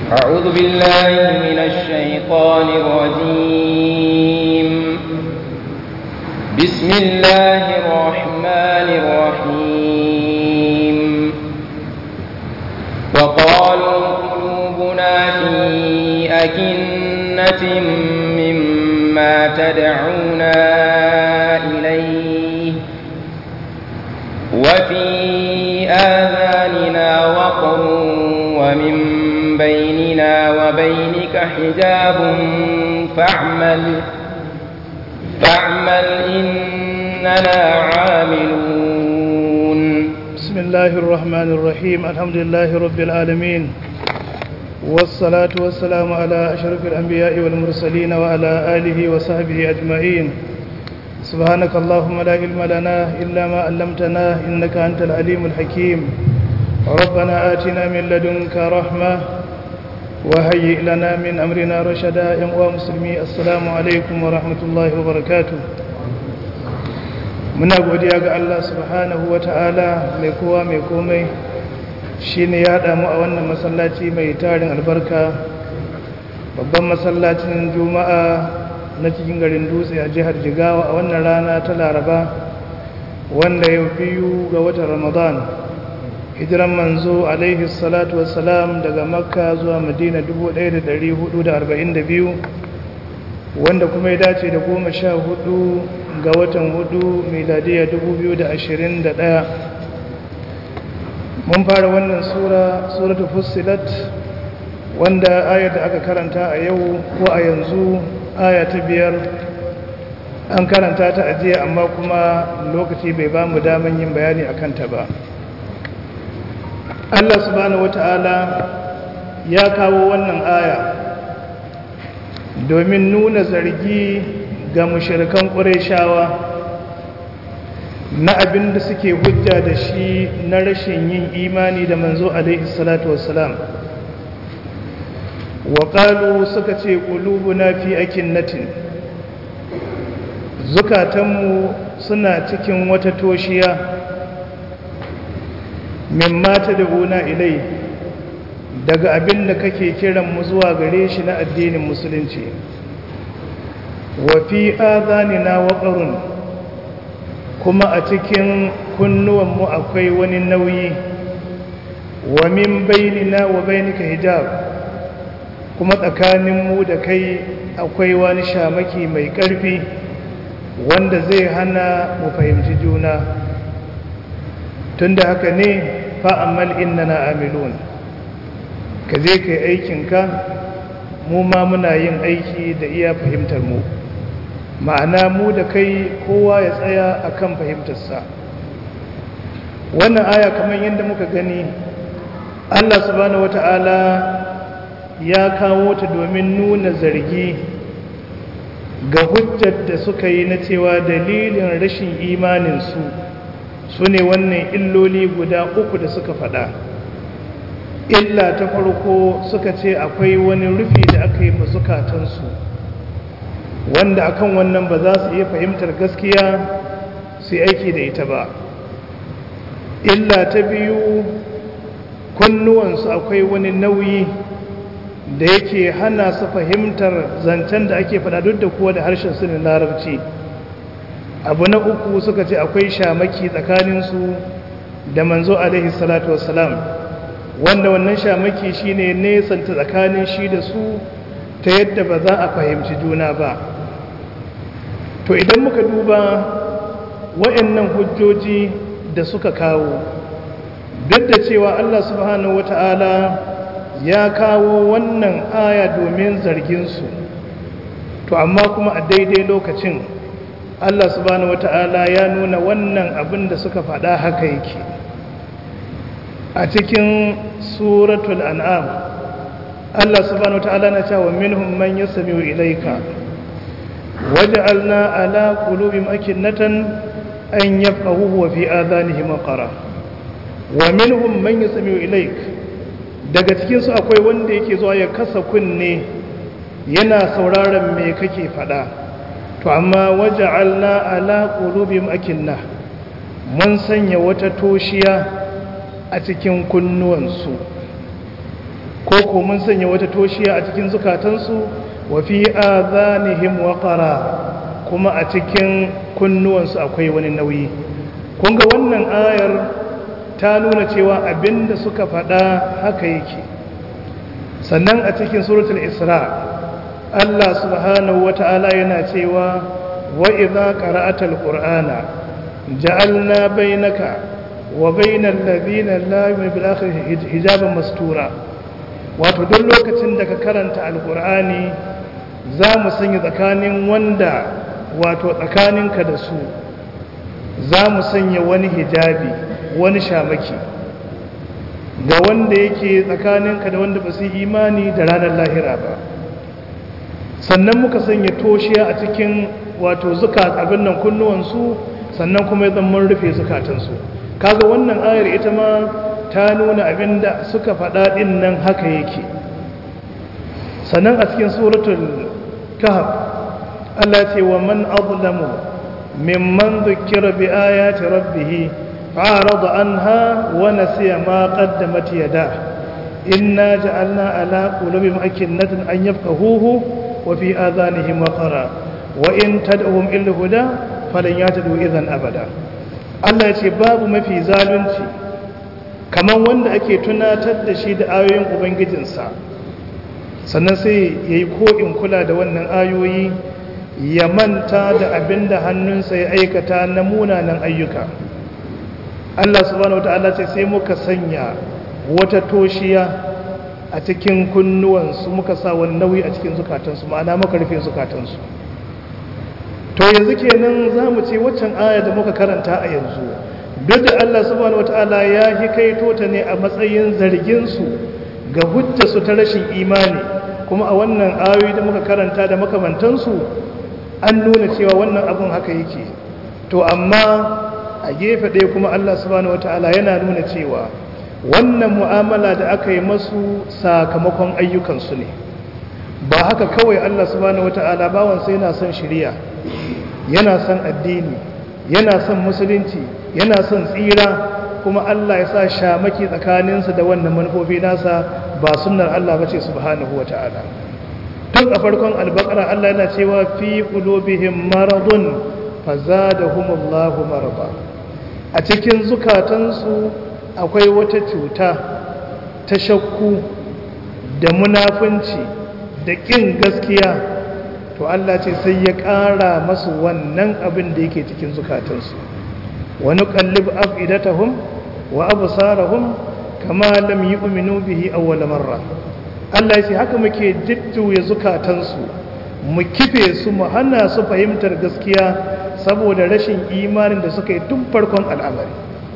أعوذ بالله من الشيطان الرجيم بسم الله الرحمن الرحيم وقالوا قلوبنا في أكنة مما تدعونا إليه وفي آذاننا وقر ومن بيننا وبينك حجاب فاعمل فاعمل إننا عاملون بسم الله الرحمن الرحيم الحمد لله رب العالمين والصلاة والسلام على أشرف الأنبياء والمرسلين وعلى آله وصحبه أجمعين سبحانك اللهم لا علم لنا إلا ما علمتنا إنك أنت العليم الحكيم ربنا آتنا من لدنك رحمة وهيئ لنا من أمرنا رشدا يا مسلمي السلام عليكم ورحمة الله وبركاته muna godiya ga Allah subhanahu wa ta'ala mai kowa mai komai shi ne ya damu a wannan masallaci mai tarin albarka babban masallacin juma'a na cikin garin dutse a jihar jigawa a wannan rana ta laraba wanda ya biyu ga watan ramadan hijiran manzo alaihi salatu wassalam daga makka zuwa madina 1442 wanda kuma ya dace da goma sha hudu ga watan hudu miladiya 2021 mun fara wannan sura suratul fussilat wanda ayar da aka karanta a yau ko a yanzu aya ta biyar an karanta ta ajiya amma kuma lokaci bai ba mu daman yin bayani a kanta ba Allah subhanahu wata'ala ya kawo wannan aya domin nuna zargi ga mushirikan ƙureshawa na abin da suke hujja da shi na rashin yin imani da manzo alaihi salatu wassalam wa suka ce na fi akinnatin zukatanmu suna cikin wata toshiya min mata da gona ilai daga abin da kake kiran mu zuwa gare shi na addinin musulunci wa fi na waqarun kuma a cikin kunnuwanmu akwai wani nauyi wa min bainina wa bainika hijab kuma tsakaninmu da kai akwai wani shamaki mai ƙarfi wanda zai hana mu fahimci juna tunda haka ne fa'amal innana amilun ka je ka yi aikinka mu ma muna yin aiki da iya fahimtar mu ma'ana mu da kai kowa ya tsaya a kan fahimtarsa wannan aya kamar yadda muka gani allah subhanahu wata'ala ya kawo ta domin nuna zargi ga hujjar da suka yi na cewa dalilin rashin imaninsu su ne wannan illoli guda uku da suka faɗa illa ta farko suka ce akwai wani rufi da aka yi mazukatansu wanda akan wannan ba za su iya fahimtar gaskiya su aiki da ita ba illa ta biyu kunnuwansu akwai wani nauyi da yake hana su fahimtar zancen da ake faɗa duk da kuwa da harshen su ne larabci abu na uku suka ce akwai shamaki tsakaninsu da manzo alaihi salatu wassalam wanda wannan shamaki shine nesanta tsakanin shi da su ta yadda ba za a fahimci juna ba to idan muka duba wa'annan hujjoji da suka kawo duk da cewa Allah subhanahu wata'ala ya kawo wannan aya domin zarginsu to amma kuma a daidai lokacin Allah subhanahu wata'ala ya nuna wannan abin da suka faɗa haka yake a cikin suratul an'am Allah subhanahu wata'ala na cewa minhum man yasmi'u ilayka waj'alna ala qulubihim akinnatan an yafqahuhu wa fi adhanihim qara wa minhum man yasmi'u ilayka daga cikinsu akwai wanda yake zuwa ya kasa kunne yana sauraron me kake faɗa to amma waja'alna ala qulubihim akinna mun sanya wata toshiya a cikin kunnuwansu ko ko ko mun sanya wata toshiya a cikin zukatansu wa fi adhanihim waqara kuma a cikin kunnuwansu akwai wani nauyi kun ga wannan ayar ta nuna cewa abinda suka faɗa haka yake sannan a cikin suratul isra Allah subhanahu wata'ala yana cewa wa idza qara'atal qur'ana ja'alna bainaka wa bainal ladina la yu'minu bil akhirati hijaban mastura wato duk lokacin da ka karanta alqur'ani za mu sanya tsakanin wanda wato tsakaninka da su za mu sanya wani hijabi wani shamaki ga wanda yake tsakaninka da wanda ba su imani da ranar lahira ba sannan muka sanya toshiya a cikin wato zuka abin nan kunnuwansu sannan kuma ya mun rufe zukatansu kaga wannan ayar ita ma ta nuna abin da suka faɗa ɗin nan haka yake sannan a cikin suratul kahf Allah ce wa man azlamu mimman dhukira bi ayati rabbih fa'arada anha wa nasiya ma qaddamat yadah inna ja'alna ala qulubihim akinnatan an yafqahuhu wa fi adhanihim waqara wa in tad'uhum ila huda falan yatadu idhan abada Allah ce babu mafi zalunci kaman wanda ake tunatar da shi da ayoyin ubangijinsa sannan sai yayi ko in kula da wannan ayoyi ya manta da abin da hannunsa ya aikata na munanan ayyuka Allah subhanahu wata'ala ce sai muka sanya wata toshiya a cikin kunnuwansu muka sa wani nauyi a cikin zukatansu ma'ana muka rufe zukatansu to yanzu kenan za mu ce waccan aya da muka karanta a yanzu duk da Allah subhanahu wata'ala ya hikaito ta ne a matsayin zarginsu ga hujjarsu ta rashin imani kuma a wannan ayoyi da muka karanta da makamantansu an nuna cewa wannan abun haka yake to amma a gefe ɗaya kuma Allah subhanahu wata'ala yana nuna cewa wannan mu'amala da aka yi masu sakamakon ayyukansu ne ba haka kawai Allah subhanahu wata'ala bawansa yana son shiriya yana son addini yana son musulunci yana son tsira kuma Allah ya sa shamaki tsakaninsa da wannan manufofi nasa ba sunnar Allah bace subhanahu wata'ala tun a farkon albakara Allah yana cewa fi qulubihim maradun fazadahumullahu marada a cikin zukatansu akwai wata cuta ta shakku da munafunci da ƙin gaskiya to Allah ce sai ya ƙara masu wannan abin da yake cikin zukatansu wani ƙallib afidatahum wa absarahum kama lam yu'minu bihi awwal marra Allah ce haka muke jujjuya zukatansu mu kife su mu hana su fahimtar gaskiya saboda rashin imanin da suka yi tun farkon al'amari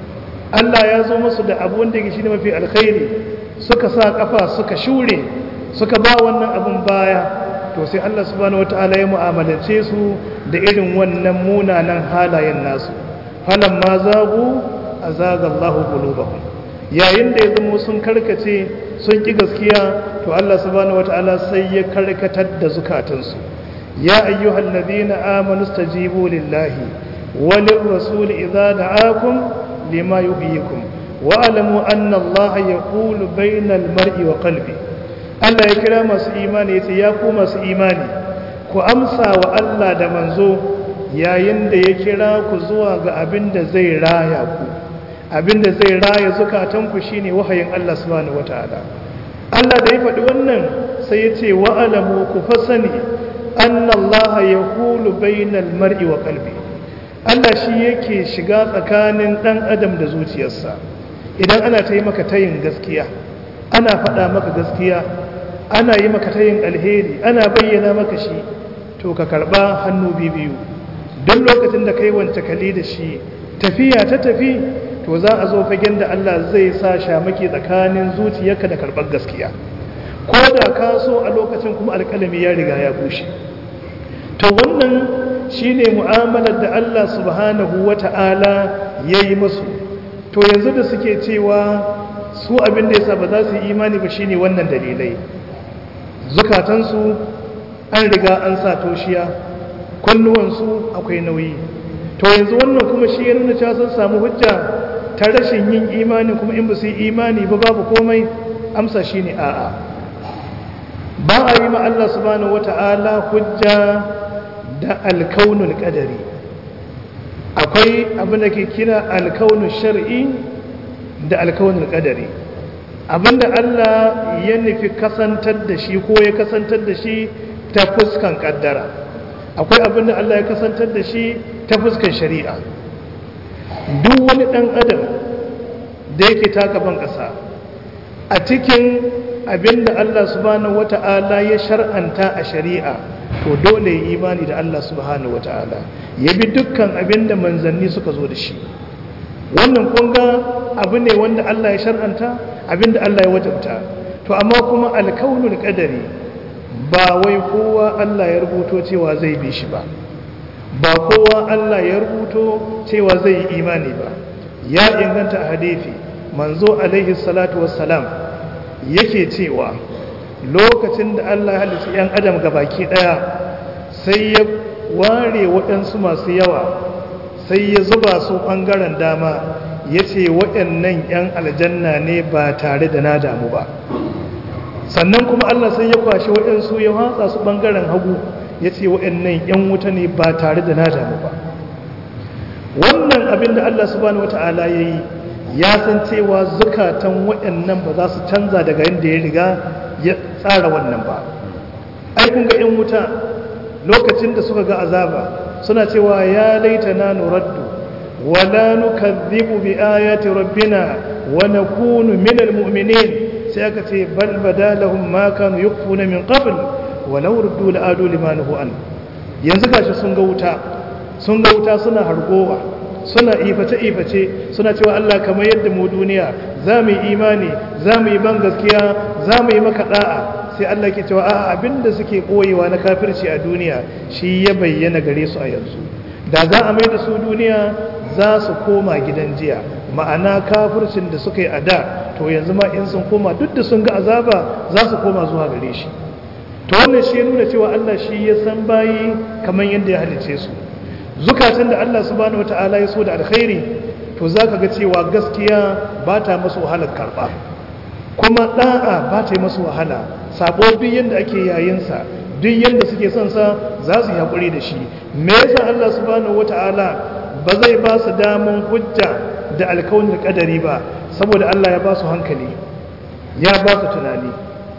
Allah ya zo musu da abu wanda yake shine mafi alkhairi suka sa kafa suka shure suka ba wannan abun baya to sai Allah subhanahu wataala ya mu'amalance su da irin wannan munanan halayen nasu falamma zagu azaga Allahu qulubahum yayin da ya zama sun karkace sun ƙi gaskiya to Allah subhanahu wata'ala sai ya karkatar da zukatansu ya ayyuhal ladina amanu stajibu lillahi walir rasul idza da'akum lima yuhyikum wa alamu anna Allah yaqulu bainal mar'i wa qalbi Allah ya kira masu imani yace ya ku masu imani ku amsa wa Allah da manzo yayin da ya kira ku zuwa ga abin da zai raya ku abinda zai raya zukatanku shine wahayin Allah subhanahu wataala Allah da ya faɗi wannan sai ya ce wa alamu ku fasani anna Allah yaqulu bainal mar'i wa qalbi Allah shi yake shiga tsakanin dan adam da zuciyarsa idan ana ta yi maka tayin gaskiya ana faɗa maka gaskiya ana yi maka tayin alheri ana bayyana maka shi to ka karba hannu biyu don lokacin da kai wance kali da shi tafiya ta tafi to za a zo fagen da Allah zai sa shamaki tsakanin zuciyarka da karɓar gaskiya ko da ka so a lokacin kuma alƙalami ya riga ya bushe to wannan shine mu'amalar da Allah subhanahu wata'ala ya yi musu to yanzu da suke cewa su abin da yasa ba za su yi imani ba shine wannan dalilai zukatansu an riga an sa toshiya kunnuwansu akwai nauyi to yanzu wannan kuma shi ya nuna cewa sun samu hujja ta rashin yin imani kuma in ba su yi imani ba babu komai amsa shi ne a'a ba a yi ma Allah subhanahu wata'ala hujja da alkaunul qadari akwai abin da ke kira alkaunul shar'i da alkaunul qadari abinda Allah ya nufi kasantar da shi ko ya kasantar da shi ta fuskan kaddara akwai abinda Allah ya kasantar da shi ta fuskan shari'a duk wani dan adam da yake taka ban ƙasa a cikin abinda Allah subhanahu wata'ala ya shar'anta a shari'a to dole yi imani da Allah subhanahu wata'ala ya bi dukkan abinda manzanni suka zo da shi wannan kunga abu ne wanda Allah ya shar'anta abinda Allah ya wajabta to amma kuma alkaunul qadari ba wai kowa Allah ya rubuto cewa zai bi shi ba ba kowa Allah ya rubuto cewa zai yi imani ba ya inganta a hadisi manzo alaihi salatu wassalam yake cewa lokacin da Allah ya halicci yan adam gabaki daya sai ya ware waɗansu masu yawa sai ya zuba su ɓangaren dama ya ce waɗannan 'yan aljanna ne ba tare da na damu ba sannan kuma Allah sai ya kwashe waɗansu ya hatsa su ɓangaren hagu ya ce waɗannan 'yan wuta ne ba tare da na damu ba wannan abin da Allah subhanahu wata'ala ya yi ya san cewa zukatan waɗannan ba za su canza daga yadda ya riga ya tsara wannan ba ai kun ga 'yan wuta lokacin da suka ga azaba suna cewa ya laita na nuraddu wala nukadhibu bi ayati rabbina wa nakunu minal mu'minin sai aka ce bal badalahum ma kanu yukfuna min qabl walau ruddu la'adu liman an yanzu gashi sun ga wuta sun ga wuta suna hargowa suna iface iface suna cewa Allah kamar yadda mu duniya za mu yi imani za mu yi ban gaskiya za mu yi maka da'a sai Allah ke cewa a abinda suke koyewa na kafirci a duniya shi ya bayyana gare su a yanzu da za a mai da su duniya za su koma gidan jiya ma'ana kafircin da suka yi a da to yanzu ma in sun koma duk da sun ga azaba za su koma zuwa gare shi to wannan shi nuna cewa Allah shi ya san bayi kamar yadda ya halice su zukatan da Allah subhanahu wataala ya so da alkhairi to zaka ga cewa gaskiya ba ta masu wahalar karba kuma da'a ba ta yi masu wahala sabo duk yadda ake yayinsa duk yadda suke son sa za su yi haƙuri da shi me yasa Allah subhanahu wata'ala ba zai ba su daman hujja da alkaunin kadari ba saboda Allah ya ba su hankali ya ba su tunani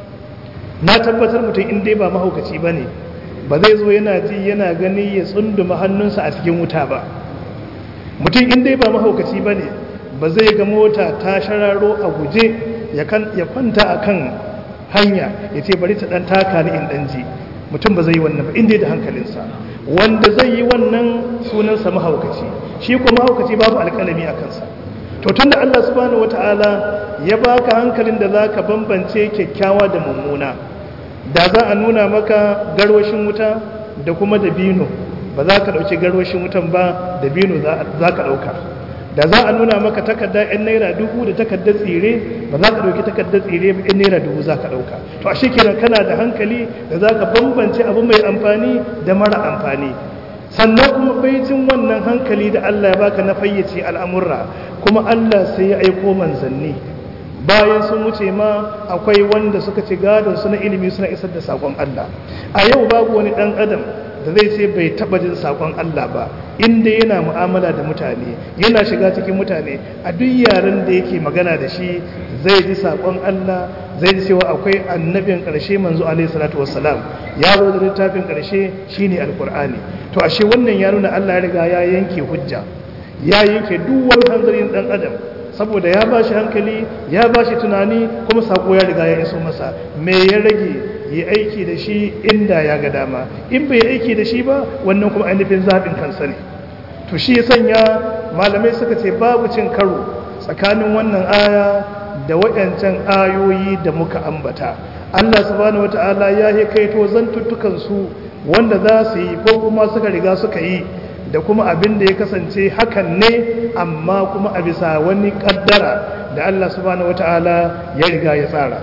na tabbatar mutum in dai ba mahaukaci ba ne ba zai zo yana ji yana gani ya tsunduma hannunsa a cikin wuta ba mutum in dai ba mahaukaci ba ne ba zai ga mota ta shararo a guje ya kwanta a kan hanya ya ce bari ta ɗan taka ni in ɗan ji mutum ba zai yi wannan ba inda da hankalinsa wanda zai yi wannan sunansa mahaukaci shi kuma mahaukaci babu alƙalami a kansa to tunda Allah subhanahu wata'ala ya baka hankalin da zaka bambance kyakkyawa da mummuna da za a nuna maka garwashin wuta da kuma dabino ba za ka ɗauki garwashin wutan ba dabino za ka ɗauka da za a nuna maka takardar 'yan naira dubu da takardar tsire ba za ka ɗauki takardar tsire ba 'yan naira dubu za ka ɗauka to a shekiran kana da hankali da za ka bambance abu mai amfani da mara amfani sannan kuma baicin wannan hankali da Allah ya baka na fayyace al'amurra kuma Allah sai ya aiko manzanni bayan sun wuce ma akwai wanda suka ci gadon su na ilimi suna isar da sakon Allah a yau babu wani ɗan adam da zai ce bai taba jin sakon Allah ba inda yana mu'amala da mutane yana shiga cikin mutane a duk yaren da yake magana da shi zai ji sakon Allah zai ji cewa akwai annabin ƙarshe manzo alaihi salatu wassalam ya zo da littafin ƙarshe shine alqur'ani to ashe wannan ya nuna Allah ya riga ya yanke hujja ya yanke duk wani hanzarin dan adam saboda ya bashi hankali ya bashi tunani kuma sako ya riga ya iso masa me ya rage yi aiki da shi inda ya ga dama in bai aiki da shi ba wannan kuma ainihin zaɓin kansa ne to shi ya sanya malamai suka ce babu cin karo tsakanin wannan aya da waɗancan ayoyi da muka ambata Allah subhanahu wata'ala ya yi kaito zantuttukan su wanda za su yi ko kuma suka riga suka yi da kuma abin da ya kasance hakan ne amma kuma a bisa wani kaddara da Allah subhanahu wata'ala ya riga ya tsara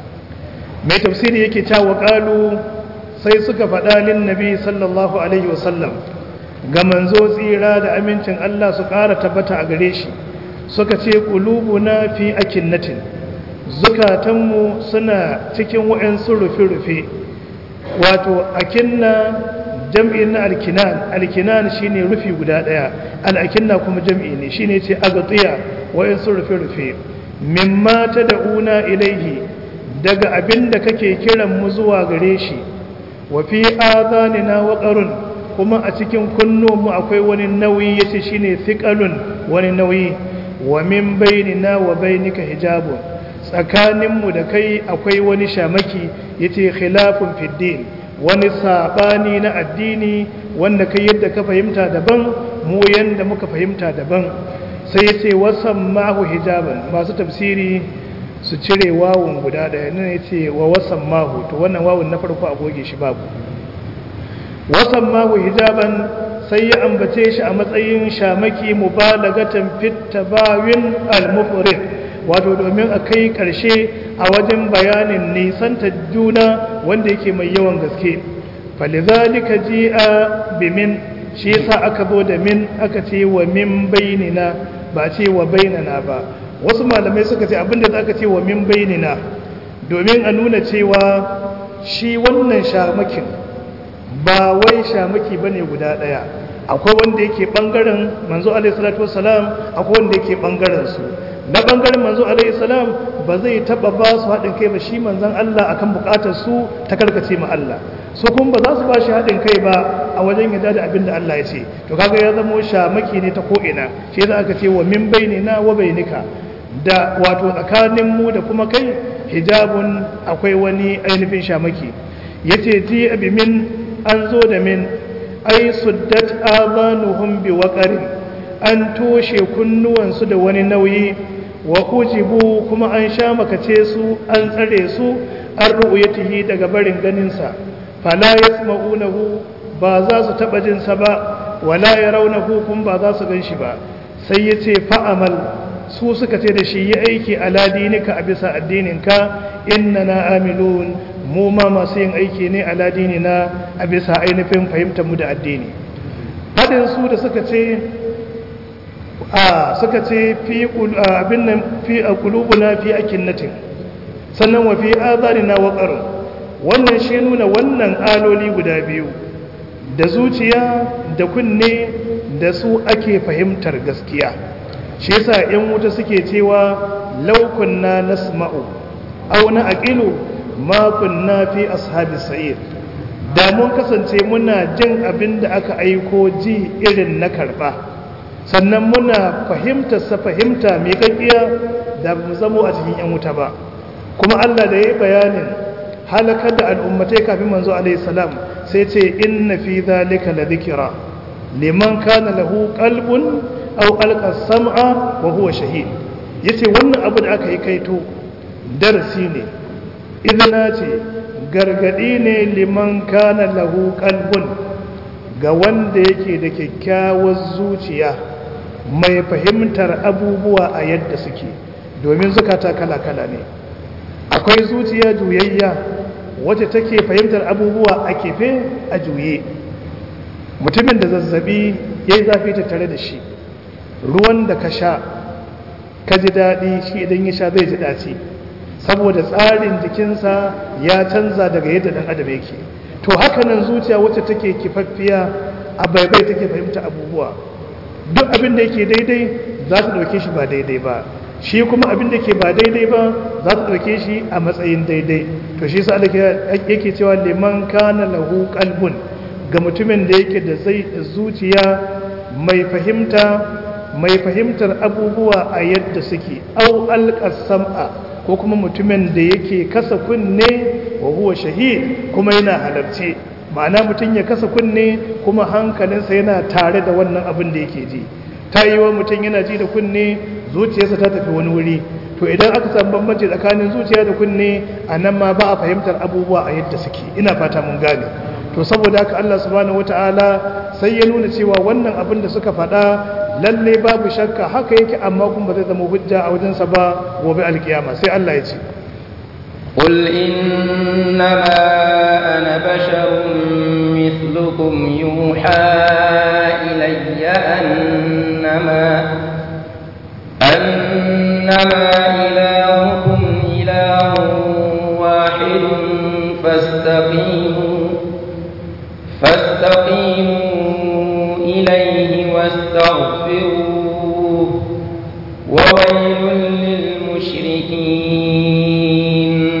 mai tafsiri yake cewa qalu sai suka faɗa lin nabi sallallahu alaihi wasallam ga manzo tsira da amincin Allah su ƙara tabbata a gare shi suka ce qulubuna fi akinnatin zukatanmu suna cikin wa'ansu rufe-rufe wato akinna jam'i na alkinan alkinan shine rufi guda daya al'akinna kuma jam'i ne shine ce agatiya wa'ansu rufe-rufe mimma ta da'una ilaihi daga abin da kake kiran mu zuwa gare shi wa fi adhanina waqarun kuma a cikin kunnuwanmu akwai wani nauyi yace shine thiqalun wani nauyi wa min bainina wa bainika hijabun tsakaninmu da kai akwai wani shamaki yace khilafun fiddin wani sabani na addini wanda kai yadda ka fahimta daban mu yanda muka fahimta daban sai yace wasan mahu hijaban masu tafsiri su cire wawun guda daya nan yace wa wasan mahu to wannan wawun na farko a goge shi babu wasan mahu hijaban sai ya ambace shi a matsayin shamaki mubalagatan fit tabawin al-mufrid wato domin a kai karshe a wajen bayanin nisanta juna wanda yake mai yawan gaske falizalika ji'a bimin shi yasa aka zo da min aka ce wa min bainina ba ce wa bainana ba wasu malamai suka ce abinda aka ce wa min bainina domin a nuna cewa shi wannan shamakin ba wai shamaki bane guda daya akwai wanda yake bangaren manzo alaihi salatu wassalam akwai wanda yake bangaren su na bangaren manzo alaihi salam ba zai taba ba su haɗin kai ba shi manzon Allah akan bukatar su ta karkace ma Allah su kuma ba za su ba shi haɗin kai ba a wajen yadda da abin da Allah ya ce to kaga ya zama shamaki ne ta ko ina shi yasa aka ce wa min bainina wa bainika da wato tsakanin mu da kuma kai hijabun akwai wani ainihin shamaki yace ji abi min an zo da min ai suddat abanuhum bi waqarin an toshe kunnuwansu da wani nauyi wa kujibu kuma an sha makace su an tsare su an ru'yatihi daga barin ganin sa fala yasma'unahu ba za su taba jin sa ba wala yarawnahu kuma ba za su ganshi ba sai yace fa'amal su suka ce da shi yi aiki ala dinika a bisa addininka innana amilun mu ma masu yin aiki ne ala dinina a bisa ainihin fahimtar mu da addini fadin su da suka ce a suka ce fi abin nan fi qulubuna fi akinnatin sannan wa fi azarina waqar wannan shi nuna wannan aloli guda biyu da zuciya da kunne da su ake fahimtar gaskiya shi yasa yan wuta suke cewa law kunna nasma'u aw na aqilu ma kunna fi ashabis sa'ir da mun kasance muna jin abin da aka aiko ji irin na karba sannan muna fahimtar sa fahimta mai kakkiya da mu zamo a cikin yan wuta ba kuma Allah da yayi bayanin halakar da al'ummatai kafin manzo alaihi salam sai ce inna fi dhalika la dhikra liman kana lahu qalbun aw alqa sam'a wa huwa shahid yace wannan abu da aka yi kaito darasi ne izina ce gargadi ne liman kana lahu qalbun ga wanda yake da kyakkyawar zuciya mai fahimtar abubuwa a yadda suke domin zukata kala-kala ne akwai zuciya juyayya wacce take fahimtar abubuwa a kefe a juye mutumin da zazzabi ya yi zafi tattare da shi ruwan da ka sha ka ji daɗi shi idan ya sha zai ji ɗaci saboda tsarin jikinsa ya canza daga yadda ɗan adam yake to haka nan zuciya wacce take kifaffiya a baibai take fahimta abubuwa duk abin da yake daidai za ta ɗauke shi ba daidai ba shi kuma abin da ke ba daidai ba za ta ɗauke shi a matsayin daidai to shi sa yake cewa liman kana lahu qalbun ga mutumin da yake da zai zuciya mai fahimta mai fahimtar abubuwa a yadda suke au alƙasam'a ko kuma mutumin da yake kasa kunne wa huwa shahid kuma yana halarci ma'ana mutum ya kasa kunne kuma hankalinsa yana tare da wannan abin da yake ji ta yi wa mutum yana ji da kunne zuciyarsa ta tafi wani wuri to idan aka samu bambanci tsakanin zuciya da kunne a nan ma ba a fahimtar abubuwa a yadda suke ina fata mun gane to saboda haka Allah subhanahu wataala sai ya nuna cewa wannan abin da suka faɗa lalle babu shakka haka yake amma kuma ba zai zama hujja a wajensa ba gobe alkiyama sai Allah ya ce قل إنما أنا بشر مثلكم يوحى إلي أنما أنما إلهكم فاستقيموا فاستقيموا إليه واستغفروه وويل للمشركين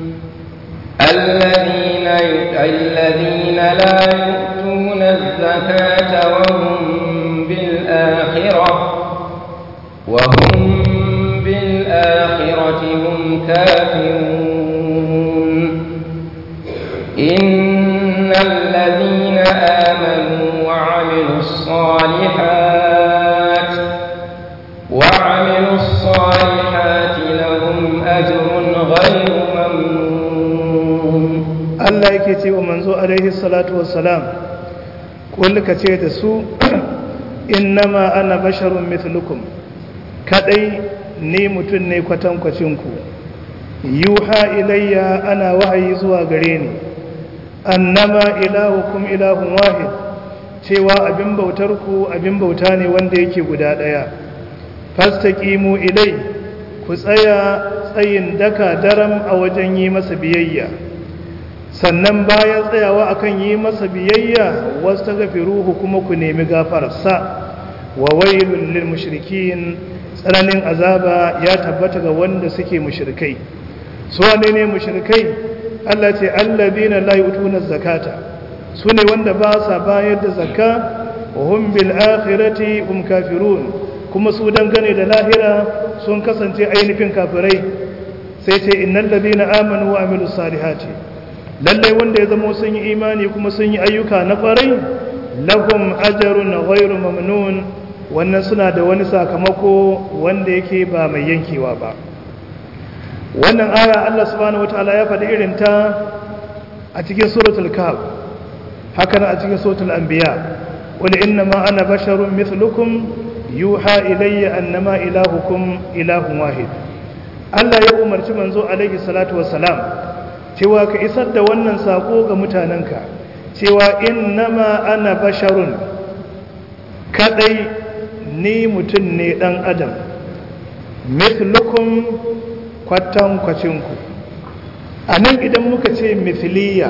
الذين الذين لا يؤتون الزكاة وهم بالآخرة وهم بالآخرة هم كافرون إن الذين آمنوا وعملوا الصالحات وعملوا الصالحات لهم أجر غير ممنون Allah yake ce wa manzo alaihi salatu wassalam kullu ka ce da su innama ana basharun mithlukum kadai ni mutum ne kwatankwacin ku yuha ilayya ana wahayi zuwa gare ni annama ilahukum ilahun wahid cewa abin bautar ku abin bauta ne wanda yake guda daya fastaqimu ilai ku tsaya tsayin daka daram a wajen yi masa biyayya sannan bayan tsayawa akan yi masa biyayya wasu ruhu kuma ku nemi gafararsa wa wailul lil mushrikin tsananin azaba ya tabbata ga wanda suke mushrikai su wane ne mushrikai Allah ce allazina la yutuna zakata su ne wanda ba sa bayar da zakka wa hum bil akhirati hum kafirun kuma su dangane da lahira sun kasance ainihin kafirai sai ce innal ladina amanu wa amilus salihati lallai wanda ya zama sun yi imani kuma sun yi ayyuka na kwarai lahum ajrun ghairu mamnun wannan suna da wani sakamako wanda yake ba mai yankewa ba wannan aya Allah subhanahu wataala ya faɗi irin ta a cikin suratul kahf haka a cikin suratul anbiya qul innama ana basharun mithlukum yuha ilayya annama ilahukum ilahun wahid Allah ya umarci manzo alaihi salatu wassalam cewa ka isar da wannan sako ga mutanenka cewa innama ana basharun kadai ni mutum ne dan adam mithlukum kwatan kwacinku a nan idan muka ce mithliya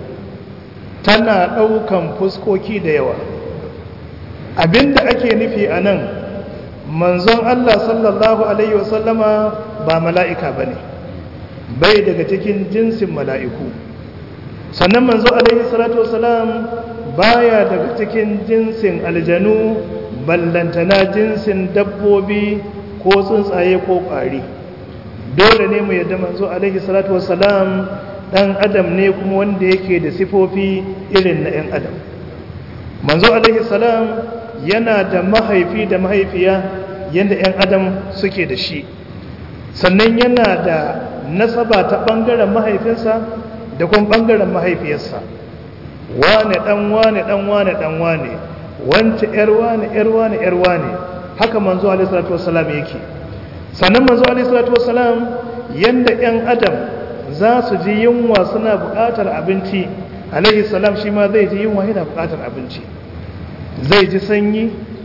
tana ɗaukan fuskoki da yawa abinda ake nufi a nan manzon Allah sallallahu alaihi wasallama ba mala'ika ba ne bai daga cikin jinsin mala'iku sannan manzo alaihi salatu wasalam baya daga cikin jinsin aljanu ballantana jinsin dabbobi ko tsuntsaye ko ƙwari dole ne mu yadda manzo alaihi salatu wasalam dan adam ne kuma wanda yake da sifofi irin na 'yan adam manzo alaihi salam yana da mahaifi da mahaifiya yadda 'yan adam suke da shi sannan yana da nasaba ta ɓangaren mahaifinsa da kuma ɓangaren mahaifiyarsa wane ɗan wane ɗan wane ɗan wane wance ‘yar wane ‘yar wane ‘yar wane haka manzo alaihissalatu wasalam yake sannan manzo alaihissalatu wasalam yadda ‘yan adam za su ji yunwa suna buƙatar abinci alaihissalam shi ma zai ji yunwa yana buƙatar abinci zai ji sanyi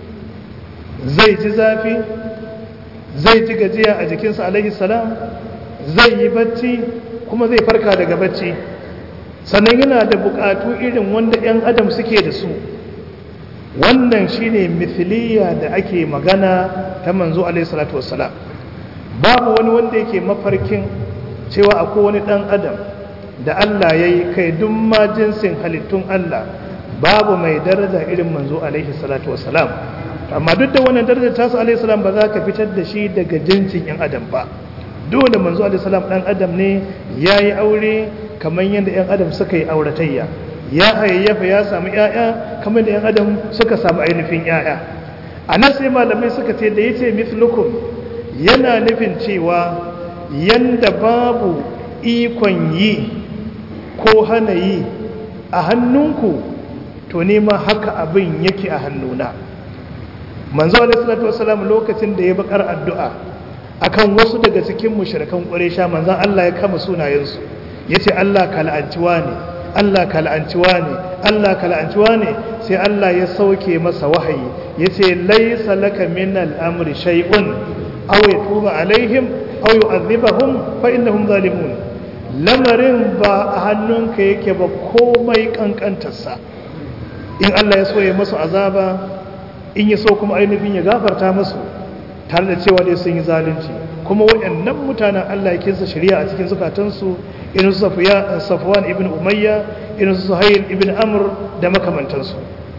zai ji zafi zai ji gajiya a jikinsa alaihissalam zai yi bacci kuma zai farka daga bacci sannan yana da bukatu irin wanda 'yan adam suke da su wannan shine mithiliya da ake magana ta manzo alaihi salatu wassalam babu wani wanda yake mafarkin cewa akwai wani dan adam da Allah ya yi kai duk ma jinsin halittun Allah babu mai daraja irin manzo alaihi salatu wassalam amma duk da wannan darajar tasu alaihi salam ba za ka fitar da shi daga jinsin 'yan adam ba dole manzo alaihi salam dan adam ne ya yi aure kamar yadda 'yan adam suka yi auratayya ya hayayyafa ya samu 'ya'ya kamar da 'yan adam suka samu ainihin 'ya'ya a nan sai malamai suka ce da ya ce mithlukum yana nufin cewa yanda babu ikon yi ko hana yi a hannunku to nema haka abin yake a hannuna manzo alaihi salatu wasalam lokacin da ya bakar addu'a akan wasu daga cikin mushrikan quraisha manzon Allah ya kama sunayensu yace Allah ka la'anciwa ne Allah ka la'anciwa ne Allah ka la'anciwa ne sai Allah ya sauke masa wahayi yace laysa laka min al-amri shay'un aw yatuba alaihim aw yu'adhibahum fa innahum zalimun lamarin ba a hannunka yake ba komai kankantarsa in Allah ya so ya masu azaba in ya so kuma ainihin ya gafarta masu tare da cewa dai sun yi zalunci kuma waɗannan mutanen Allah ya kinsa shari'a a cikin zukatansu irin su Safwan ibn Umayya irin su Suhail ibn Amr da makamantansu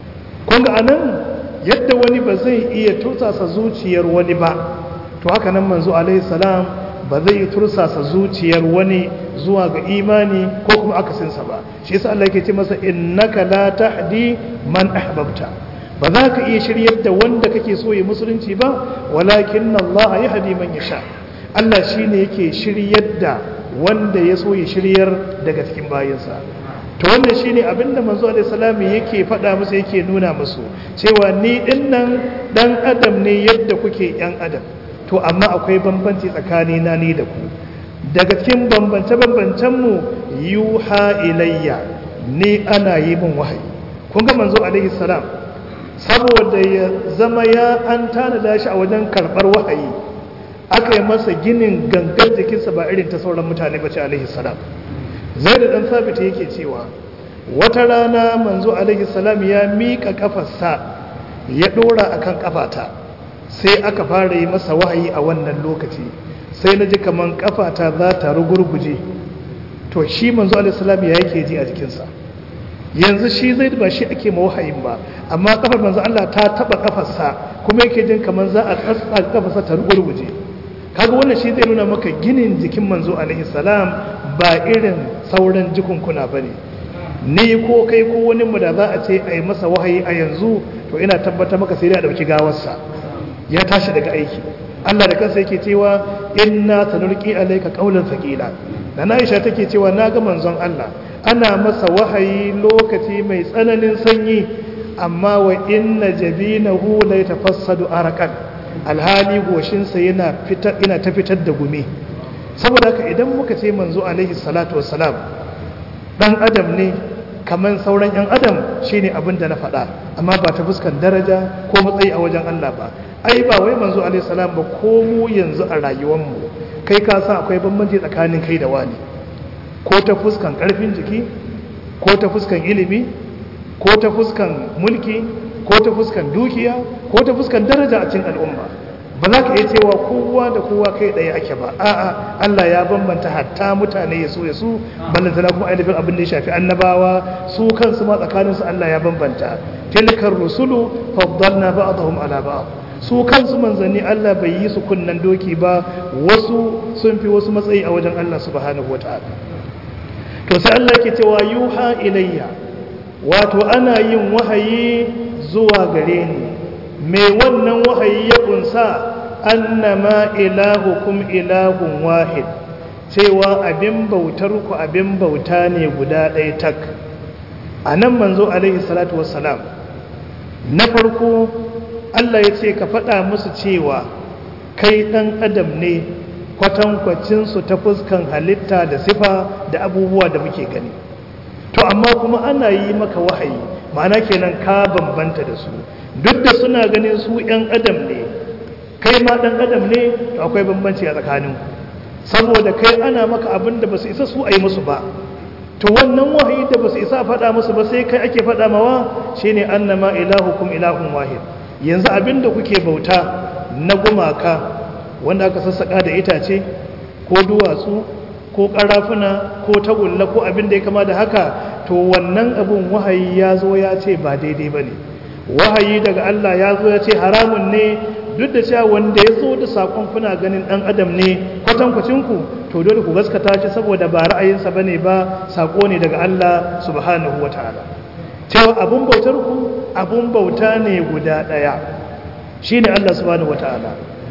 kun ga anan yadda wani ba zai iya tursasa zuciyar wani ba to haka nan manzo alaihi salam ba zai tursasa zuciyar wani zuwa ga imani ko kuma akasinsa ba shi yasa Allah yake ce masa innaka la tahdi man ahbabta ba za ka iya shiryar da wanda kake so ya musulunci ba walakin Allah yahdi man yasha Allah shine yake shiryar da wanda ya so ya shiryar daga cikin bayinsa to wannan shine abinda manzo alaihi salam yake faɗa musu yake nuna musu cewa ni dinnan dan adam ne yadda kuke yan adam to amma akwai bambanci tsakanina ni da ku daga cikin bambance-bambancenmu yuha ilayya ni ana yi min wahayi kun ga manzo alaihi salam saboda ya zama ya an tanada shi a wajen karɓar wahayi aka yi masa ginin gangan jikinsa ba irin ta sauran mutane ba ce alaihi salam zai da ɗan sabita yake cewa wata rana manzo alaihi salam ya miƙa ƙafarsa ya ɗora akan ƙafata sai aka fara yi masa wahayi a wannan lokaci sai na ji kamar kafata za ta rugurguje to shi manzo alaihissalam ya yake ji a jikinsa yanzu shi zai ba shi ake ma wahayin ba amma kafar manzo Allah ta taba kafarsa kuma yake jin kamar za a tsatsa kafarsa ta rugurguje kaga wannan shi zai nuna maka ginin jikin manzo alaihissalam ba irin sauran jikunkuna bane ni ko kai ko wani mu da za a ce a yi masa wahayi a yanzu to ina tabbata maka sai dai a dauki gawarsa ya tashi daga aiki Allah da kansa yake cewa inna sanulqi alayka qawlan thaqila dan Aisha take cewa naga manzon Allah ana masa wahayi lokaci mai tsananin sanyi amma wa inna jabinahu la yatafassadu araqan alhali goshin sa yana fitar ina ta fitar da gumi saboda haka idan muka ce manzo alaihi salatu wassalam dan adam ne kamar sauran 'yan adam shine abin da na faɗa amma ba ta fuskan daraja ko matsayi a wajen Allah ba ai ba wai manzo alaihi salam ba ko mu yanzu a rayuwarmu kai ka san akwai bambanci tsakanin kai da wani ko ta fuskan karfin jiki ko ta fuskan ilimi ko ta fuskan mulki ko ta fuskan dukiya ko ta fuskan daraja a cikin al'umma ba za ka iya cewa kowa da kowa kai ɗaya ake ba a'a Allah ya bambanta hatta mutane ya so ya su ballantana kuma ainihin abin da ya shafi annabawa su kansu ma tsakaninsu Allah ya bambanta tilkar rusulu faddalna ba'dahum ala ba'd su kansu manzanni Allah bai yi su kunnan doki ba wasu sun fi wasu matsayi a wajen Allah subhanahu wataala to sai Allah ke cewa yuha ilayya wato ana yin wahayi zuwa gare ni me wannan wahayi ya kunsa annama ilahukum ilahun wahid cewa abin bautar ku abin bauta ne guda ɗaya tak a nan manzo alaihi salatu wassalam na farko Allah ya ce ka faɗa musu cewa kai ɗan adam ne kwatankwacinsu ta fuskan halitta da sifa da abubuwa da muke gani to amma kuma ana yi maka wahayi ma'ana kenan ka bambanta da su duk da suna ganin su 'yan adam ne kai ma ɗan adam ne to akwai bambanci a tsakanin saboda kai ana maka abin da ba su isa su a yi musu ba to wannan wahayi da ba su isa faɗa musu ba sai kai ake faɗa mawa shine annama ilahukum ilahun wahid yanzu abin da kuke bauta na gumaka wanda aka sassaƙa da itace ko duwatsu ko ƙarafuna ko tagulla ko abin da ya kama da haka to wannan abin wahayi ya zo ya ce ba daidai ba ne wahayi daga Allah ya zo ya ce haramun ne duk da cewa wanda ya zo da sakon kuna ganin ɗan adam ne kwatankwacinku to dole ku gaskata shi saboda ba ra'ayinsa ba ne ba sako ne daga Allah subhanahu wa ta'ala cewa abun bautar ku abun bauta ne guda ɗaya shi ne Allah subhanahu wa ta'ala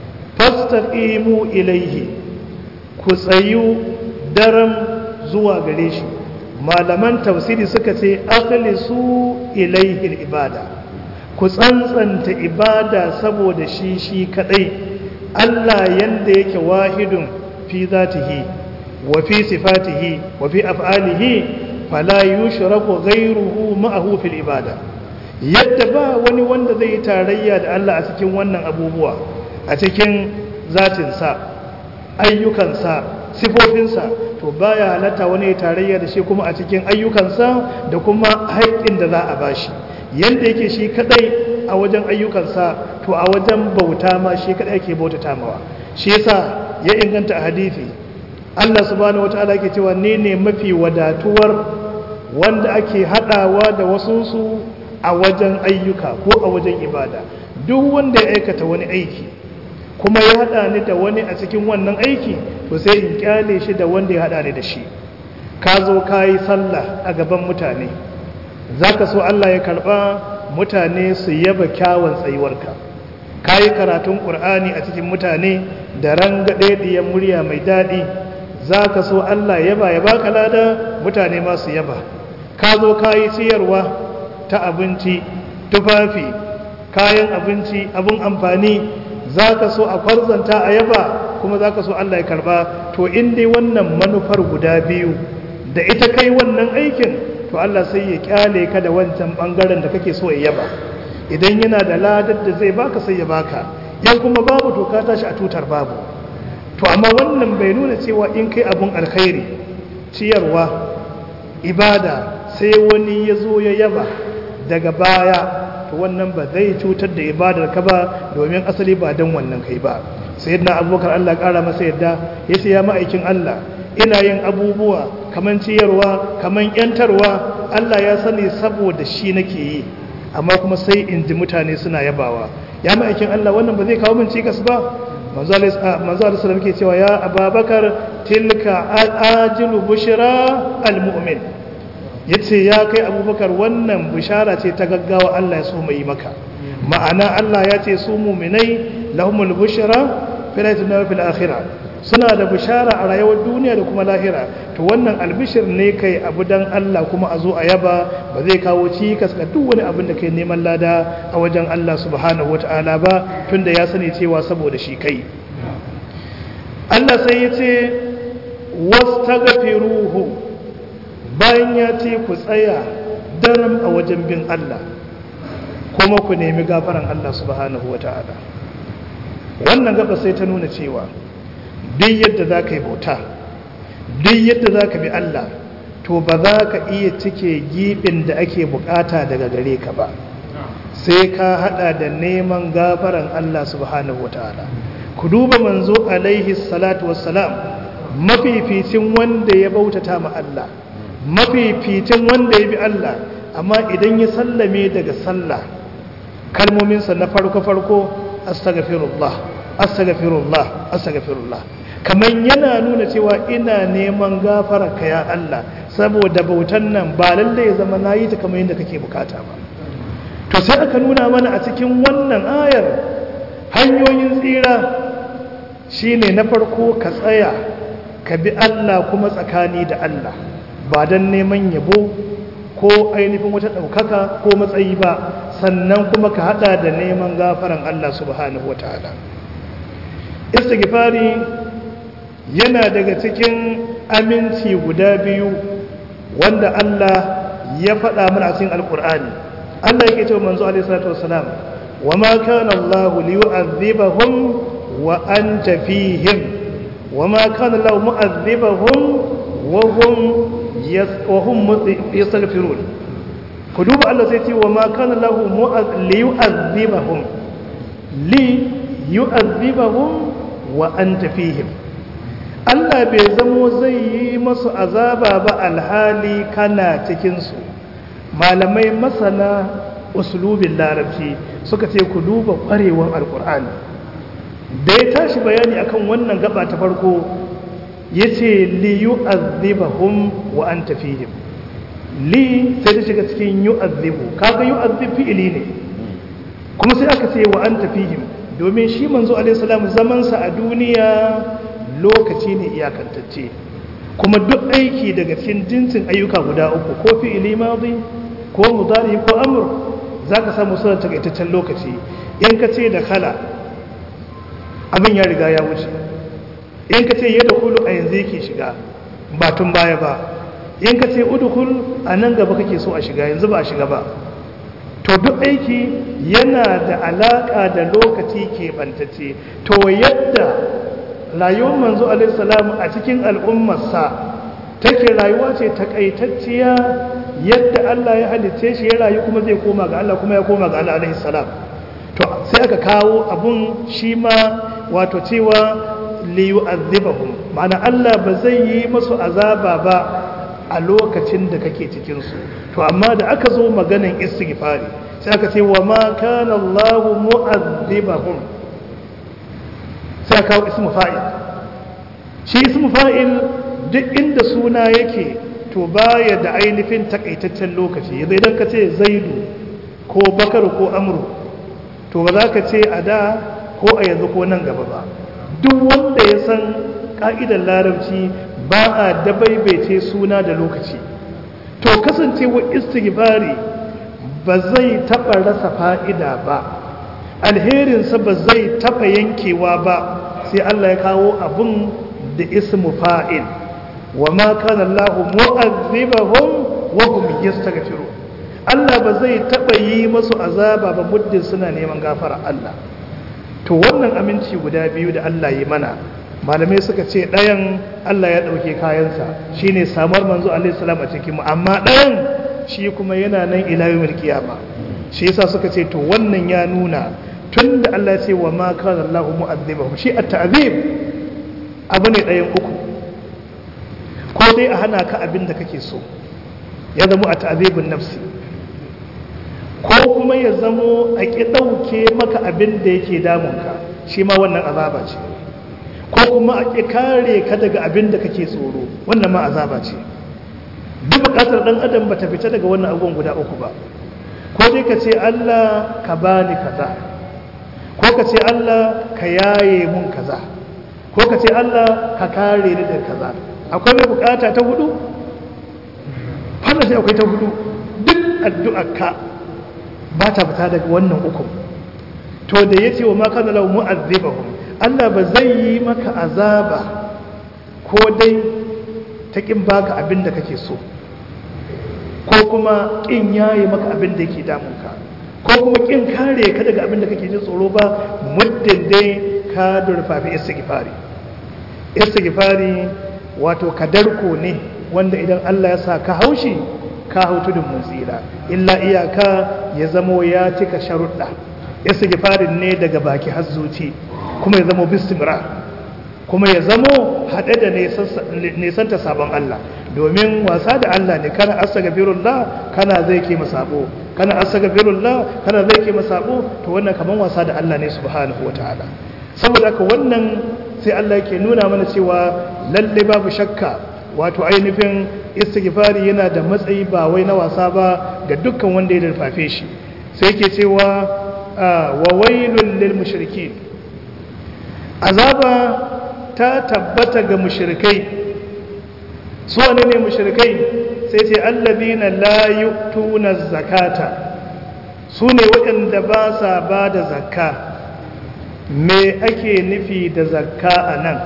fastaqimu ilaihi ku tsayu daram zuwa gare shi malaman tafsiri suka ce akhlisu ilaihi ibada ku tsantsanta ibada saboda shi shi kadai Allah yanda yake wahidun fi zatihi wa fi sifatihi wa fi af'alihi fala yushraku ghayruhu ma'ahu fil ibada yadda ba wani wanda zai yi tarayya da Allah a cikin wannan abubuwa a cikin zatinsa ayyukansa sifofinsa to baya halatta wani tarayya da shi kuma a cikin ayyukansa da kuma haƙƙin da za a bashi yanda yake shi kadai a wajen ayyukansa to a wajen bauta ma shi kadai ake bautata mawa shi yasa ya inganta a hadisi Allah subhanahu wataala yake cewa ne ne mafi wadatuwar wanda ake hadawa da wasunsu a wajen ayyuka ko a wajen ibada duk wanda ya aikata wani aiki kuma ya hada ni da wani a cikin wannan aiki to sai in kyale shi da wanda ya hada ni da shi ka zo ka yi sallah a gaban mutane za ka so Allah ya karba mutane su yaba kyawun tsayuwarka ka yi karatun ƙur'ani a cikin mutane da rangaɗe ɗiyan murya mai daɗi za ka so Allah yaba ya baka lada mutane masu yaba ka zo ka yi ciyarwa ta abinci tufafi kayan abinci abin amfani za ka so a kwarzanta a yaba kuma za ka so Allah ya karba to in dai wannan manufar guda biyu da ita kai wannan aikin to Allah sai ya kyale ka da wancan bangaren da kake so ya yaba idan yana da ladar da zai baka sai ya baka yan kuma babu to ka tashi a tutar babu to amma wannan bai nuna cewa in kai abun alkhairi ciyarwa ibada sai wani ya zo ya yaba daga baya to wannan ba zai cutar da ibadar ka ba domin asali ba dan wannan kai ba sayyidina abubakar Allah kara masa yadda yace ya ma'aikin Allah ina yin abubuwa kaman ciyarwa kaman yantarwa Allah ya sani saboda shi nake yi amma kuma sai in ji mutane suna yabawa ya ma'aikin Allah wannan ba zai kawo min cikas ba manzo Allah sallallahu alaihi cewa ya Ababakar tilka ajilu bushra almu'min yace ya kai Abubakar wannan bishara ce ta gaggawa Allah ya so mai maka ma'ana Allah ya ce su mu'minai lahumul bushra fil dunya fil akhirah suna da bishara a rayuwar duniya da kuma lahira to wannan albishir ne kai abu dan Allah kuma a zo a yaba ba zai kawo cikas ga duk wani abin da kai neman lada a wajen Allah subhanahu wata'ala ba tunda ya sani cewa saboda shi kai Allah sai ya ce wastaghfiruhu bayan ya ce ku tsaya daram a wajen bin Allah kuma ku nemi gafaran Allah subhanahu wata'ala wannan gaba sai ta nuna cewa duk yadda za ka yi bauta duk yadda za ka bi Allah to ba za ka iya cike gibin da ake bukata daga gare ka ba sai ka hada da neman gafaran Allah subhanahu wataala ku duba manzo alaihi salatu wassalam mafificin wanda ya bautata ma Allah mafificin wanda ya bi Allah amma idan ya sallame daga sallah kalmominsa na farko farko astaghfirullah astaghfirullah astaghfirullah kamar yana nuna cewa ina neman gafara ka ya Allah saboda bautan nan ba lalle ya zama nayi ta kamar yadda kake bukata ba to sai aka nuna mana a cikin wannan ayar hanyoyin tsira shine na farko ka tsaya ka bi Allah kuma tsakani da Allah ba don neman yabo ko ainihin wata ɗaukaka ko matsayi ba sannan kuma ka hada da neman gafaran Allah subhanahu wataala istighfari yana daga cikin aminci guda biyu wanda Allah ya faɗa mana a cikin alkur'ani Allah yake cewa manzo alaihi salatu wassalam wama kana Allah liyu'adhibahum wa anta fihim wama kana Allah mu'adhibahum wa hum wa hum yastaghfirun ku duba Allah sai ce wama kana Allah liyu'adhibahum li yu'adhibahum wa anta fihim Allah bai zamo zai yi masu azaba ba alhali kana cikinsu malamai masana usulubin larabci suka ce ku duba ƙwarewar alkur'ani da ya tashi bayani akan wannan gaba ta farko ya ce li yu'adhibahum wa anta fihim li sai ta shiga cikin yu'adhibu kaga yu'adhib fi'ili ne kuma sai aka ce wa anta fihim domin shi manzo alaihi salam zamansa a duniya lokaci ne iyakantacce kuma duk aiki daga cikin jinsin ayyuka guda uku ko fi'ili madi ko mudari ko amr zaka samu suna takaitaccen lokaci in ka ce da kala abin ya riga ya wuce in ka ce yadda kulu a yanzu yake shiga ba tun baya ba in ka ce udkhul a nan gaba kake so a shiga yanzu ba a shiga ba to duk aiki yana da alaka da lokaci keɓantacce to yadda rayuwar manzo alaihissalam a cikin al'ummarsa take rayuwa ce takaitacciya yadda Allah ya halice shi ya rayu kuma zai koma ga Allah kuma ya koma ga Allah alaihissalam to sai aka kawo abun shi ma wato cewa liyu'adhibahum ma'ana Allah ba zai yi masu azaba ba a lokacin da kake cikin su to amma da aka zo maganan istighfari sai aka ce wa ma kana Allah mu'adhibahum sai aka kawo ismu fa'il shi ismu fa'il duk inda suna yake to baya da ainihin takaitaccen lokaci yanzu idan ka ce zaidu ko bakar ko amru to ba za ka ce a da ko a yanzu ko nan gaba ba duk wanda ya san ka'idar larabci ba a dabaibaice suna da lokaci to kasancewa istighfari ba zai taɓa rasa fa'ida ba alherinsa ba zai taɓa yankewa ba sai Allah ya kawo abun da ismu fa'il wa ma kana Allah mu'azzibahum wa hum yastaghfirun Allah ba zai taɓa yi masu azaba ba muddin suna neman gafara Allah to wannan aminci guda biyu da Allah yi mana malamai suka ce ɗayan Allah ya ɗauke kayansa shine samar manzo alaihi salam a cikin mu amma ɗayan shi kuma yana nan ila yawmil qiyama shi yasa suka ce to wannan ya nuna tunda Allah ya ce wa ma kana Allahu mu'azzibahum shi at-ta'zib abu ne ɗayan uku ko dai a hana ka abin da kake so ya zama a ta'zibun nafsi ko kuma ya zamo a ƙi ɗauke maka abin da yake damunka shi ma wannan azaba ce ko kuma a ƙi kare ka daga abin da kake tsoro wannan ma azaba ce duk buƙatar ɗan adam ba ta fita daga wannan abubuwan guda uku ba ko dai ka ce Allah ka bani kaza ko ka ce Allah ka yaye mun kaza ko ka ce Allah ka kare ni daga kaza akwai mai buƙata ta hudu wannan sai akwai ta hudu duk addu'ar ka ba ta fita daga wannan uku to da ya ce wa maka na lau mu'azzibahum Allah ba zai yi maka azaba ko dai ta ƙin baka abin da kake so ko kuma ƙin yaye maka abin da yake damunka ko kuma ƙin kare ka daga abin da kake jin tsoro ba muddin dai ka durfafi istighfari istighfari wato kadarko ne wanda idan Allah ya sa ka haushi ka hau tudun mun tsira illa iyaka ya zamo ya cika sharuɗa istighfarin ne daga baki har zuci kuma ya zamo bismira kuma ya zamo haɗe da nesanta sabon Allah domin wasa da Allah ne kana astaghfirullah kana zai ke masabo kana astaghfirullah kana zai ke masabo to wannan kaman wasa da Allah ne subhanahu wataala saboda haka wannan sai Allah yake nuna mana cewa lalle babu shakka wato ainihin istighfari yana da matsayi ba wai na wasa ba ga dukkan wanda ya darfafe shi sai yake cewa wa wailul lil mushrikeen azaba ta tabbata ga mushrikai su wane ne mushrikai sai ce allazina la yu'tuna zakata su ne waɗanda ba sa ba da zakka me ake nufi da zakka a nan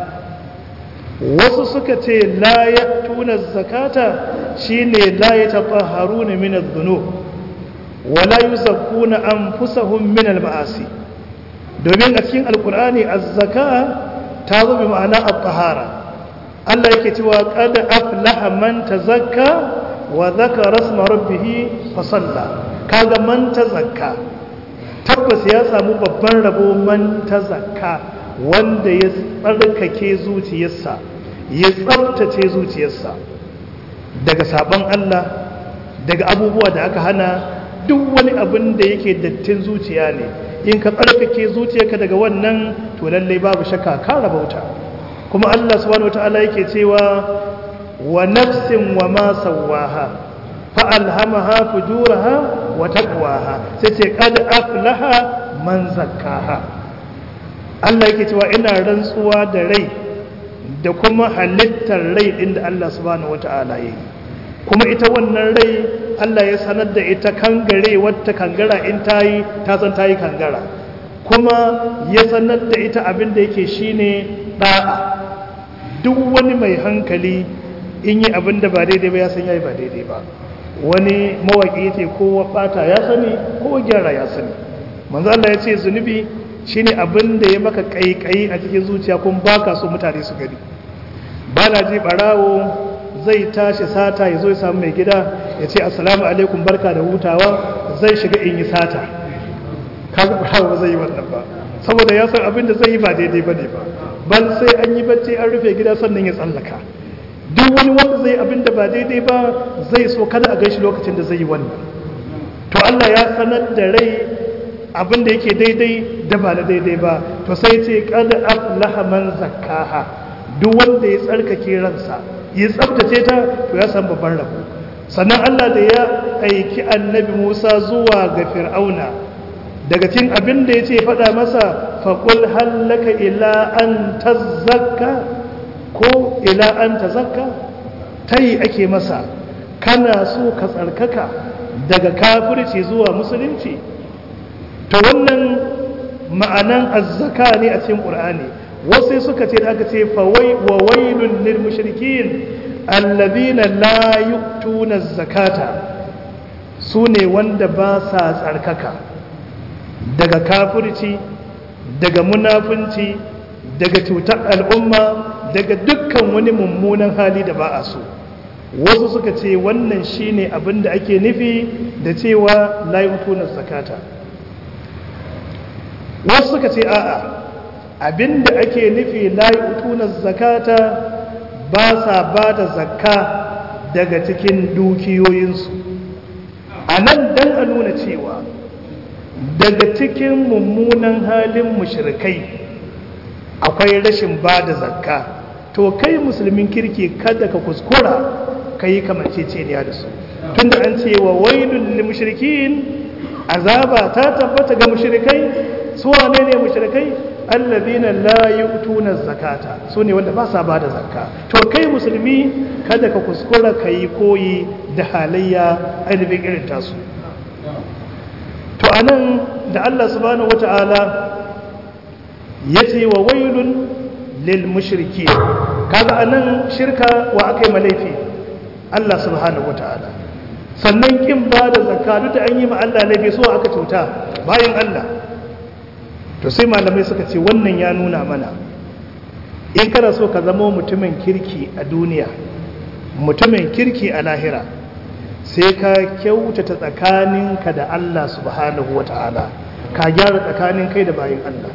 wasu suka ce la ya tuna zakata shine la ya tafaharuna min adh-dhunub wa la yuzakkuna anfusahum min al-ma'asi domin a cikin alkur'ani az-zaka ta zo bi ma'ana at-tahara Allah yake cewa qad aflaha man tazakka wa dhakara isma rabbih fa salla kaga man tazakka tabbas ya samu babban rabo man tazakka wanda ya tsarkake zuciyarsa ya tsabtace zuciyarsa daga sabon Allah daga abubuwa da aka hana duk wani abin da yake dattin zuciya ne in ka tsarkake zuciyarka daga wannan to lallai babu shakka ka rabauta kuma Allah subhanahu wataala yake cewa wa nafsin wa ma sawaha fa alhamaha fujuraha wa taqwaha sai ce qad aflaha man zakkaha Allah yake cewa ina rantsuwa da rai da kuma halittar rai din da Allah subhanahu wataala yayi kuma ita wannan rai Allah ya sanar da ita kangare wata kangara in tayi ta san tayi kangara kuma ya sanar da ita abin da yake shine da'a duk wani mai hankali in yi abin da ba daidai ba ya san yayi ba daidai ba wani mawaki yace kowa bata ya sani kowa gyara ya sani manzo Allah ya ce zunubi shine abin da ya maka kaikayi a cikin zuciya kuma baka so mutane su gani ba na ji barawo zai tashi sata ya zo ya samu mai gida ya ce assalamu alaikum barka da hutawa zai shiga in yi sata kaga barawo ba zai yi wannan ba saboda ya san abin da zai yi ba daidai ba ne ba ban sai an yi bacci an rufe gida sannan ya tsallaka duk wani wanda zai abin da ba daidai ba zai so kada a gaishe lokacin da zai yi wannan to Allah ya sanar da rai abin da yake daidai da ba na daidai ba to sai ce kada aflaha man zakkaha duk wanda ya tsarkake ransa ya tsabtace ta to ya san babban rabo sannan Allah da ya aiki annabi Musa zuwa ga Fir'auna daga cikin abin da yace faɗa masa faqul hallaka ila an tazakka ko ila an tazakka tayi ake masa kana so ka tsarkaka daga kafirci zuwa musulunci to wannan ma'anan azzaka ne a cikin qur'ani wasu suka ce da aka ce fawai wa wailul lil mushrikin alladhina la yu'tuna zakata sune wanda ba sa tsarkaka daga kafirci daga munafunci daga cutar al'umma daga dukkan wani mummunan hali da ba a so wasu suka ce wannan shine abin da ake nufi da cewa la yu'tuna zakata wasu suka ce a'a abinda ake nufi la yu'tuna zakata ba sa ba da zakka daga cikin dukiyoyinsu a nan dan a nuna cewa daga cikin mummunan halin mushrikai akwai rashin ba da zakka to kai musulmin kirki kada ka kuskura ka yi kamanceceniya da su tunda an ce wa wailul lil mushrikin azaba ta tabbata ga mushrikai su wane ne mushrikai allazina la yu'tuna zakata su ne wanda ba sa bada zakka to kai musulmi kada ka kuskura kai koyi da halayya ainihin irin tasu to anan da Allah subhanahu wata'ala yace wa wailun lil mushriki kaga anan shirka wa akai malaifi Allah subhanahu wata'ala sannan kin bada zakka duk da an yi ma Allah laifi so aka cuta bayan Allah to sai malamai suka ce wannan ya nuna mana in kana so ka zama mutumin kirki a duniya mutumin kirki a lahira sai ka kyautata tsakaninka da Allah subhanahu wata'ala ka gyara tsakanin kai da bayin Allah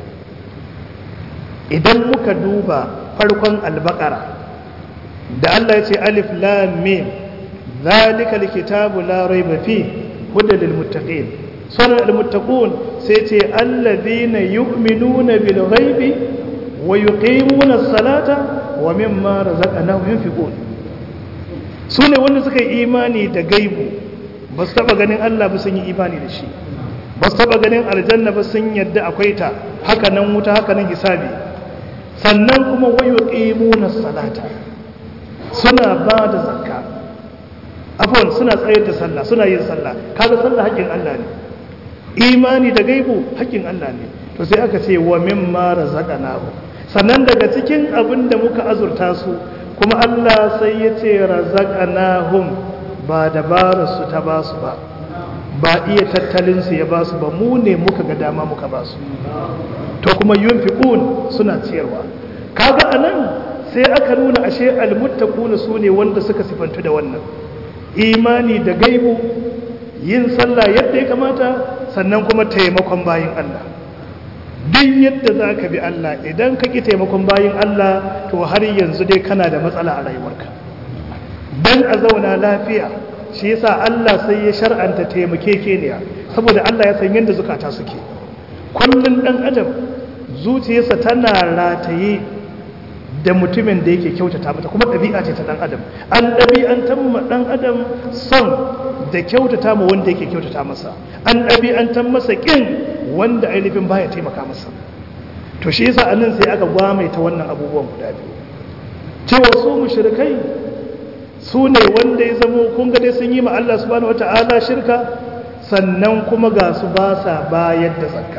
idan muka duba farkon albakara da Allah ya ce alif lam mim zalika alkitabu la raiba fi hudan lil muttaqin sunan al-muttaqun sai ce alladhina yu'minuna bil ghaibi wa yuqimuna as-salata wa mimma razaqnahum yunfiqun sune wanda suka yi imani da gaibu ba su taba ganin Allah ba sun yi imani da shi ba su taba ganin aljanna ba sun yadda akwai ta haka nan wuta haka nan hisabi sannan kuma wa yuqimuna as-salata suna ba da zakka afwan suna tsayar da sallah suna yin sallah kaga sallah haƙin Allah ne imani da gaibu haƙƙin Allah ne to sai aka ce wa mimma razaqnahu sannan daga cikin abin da muka azurta su kuma Allah sai ya ce razaqnahum ba dabarar su ta ba su ba ba iya tattalin su ya ba su ba mu ne muka ga dama muka ba su to kuma yunfiqun suna ciyarwa kaga anan sai aka nuna ashe almuttaquna sune wanda suka sifantu da wannan imani da gaibu yin sallah yadda ya kamata sannan kuma taimakon bayin Allah duk yadda za ka bi Allah idan ka ƙi taimakon bayin Allah to har yanzu dai kana da matsala a rayuwarka don a zauna lafiya shi yasa Allah sai ya shar'anta taimakekeniya saboda Allah ya san yadda zukata suke kullum ɗan adam zuciyarsa tana rataye da mutumin da yake kyautata mata kuma ɗabi'a ce ta ɗan adam an ɗabi'antar ma ɗan adam son da kyautata ma wanda yake kyautata masa an ɗabi'antar masa ƙin wanda ainihin baya taimaka masa to shi yasa anan sai aka gwamaita wannan abubuwan guda biyu cewa su mushrikai su ne wanda ya zamo kun ga dai sun yi ma Allah subhanahu wata'ala shirka sannan kuma ga su ba sa bayar da zakka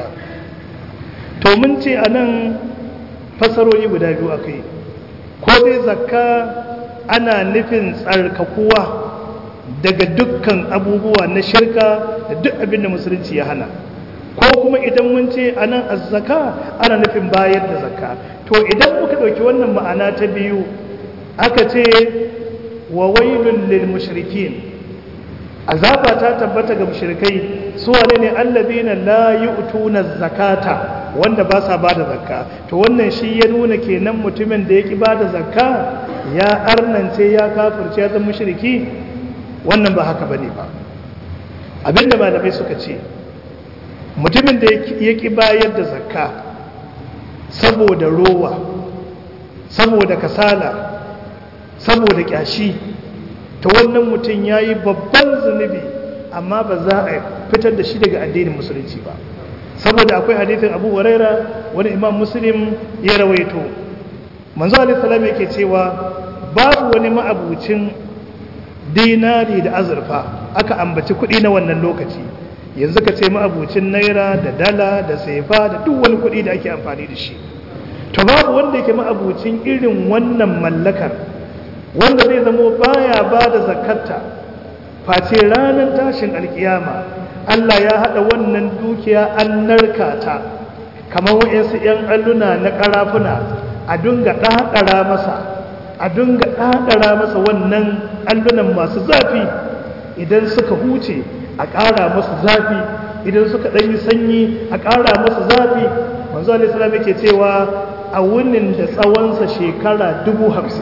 to mun ce anan fasarori guda biyu akai ko dai zakka ana nufin tsarkakuwa daga dukkan abubuwa na shirka da duk abin da musulunci ya hana ko kuma idan mun ce anan azzaka ana nufin bayar da zakka to idan muka ɗauki wannan ma'ana ta biyu aka ce wa wailun lil mushrikin azaba ta tabbata ga mushrikai su wane ne allazina la yu'tuna zakata wanda ba sa bada zakka to wannan shi ya nuna kenan mutumin da yake bada zakka ya arnance ya kafirce ya zama mushriki wannan ba haka bane ba abinda malamai suka ce mutumin da yake bayar da zakka saboda rowa saboda kasala saboda kyashi ta wannan mutum ya yi babban zunubi amma ba za a fitar da shi daga addinin musulunci ba saboda akwai hadithin abu waraira wani imam muslim ya rawaito manzo alisalam yake cewa babu wani ma'abucin dinari da azurfa aka ambaci kuɗi na wannan lokaci yanzu ka ce ma'abucin naira da dala da sefa da duk wani kuɗi da ake amfani da shi to babu wanda yake ma'abucin irin wannan mallakar wanda zai zamo baya ba da zakatta face ranar tashin alkiyama Allah ya haɗa wannan dukiya an narka ta kamar wa'yansu 'yan alluna na ƙarafuna a dunga ɗaɗara masa a dunga ɗaɗara masa wannan allunan masu zafi idan suka huce a ƙara masu zafi idan suka ɗanyi sanyi a ƙara masu zafi manzo alaihissalam yake cewa a wunin da tsawonsa shekara dubu hamsin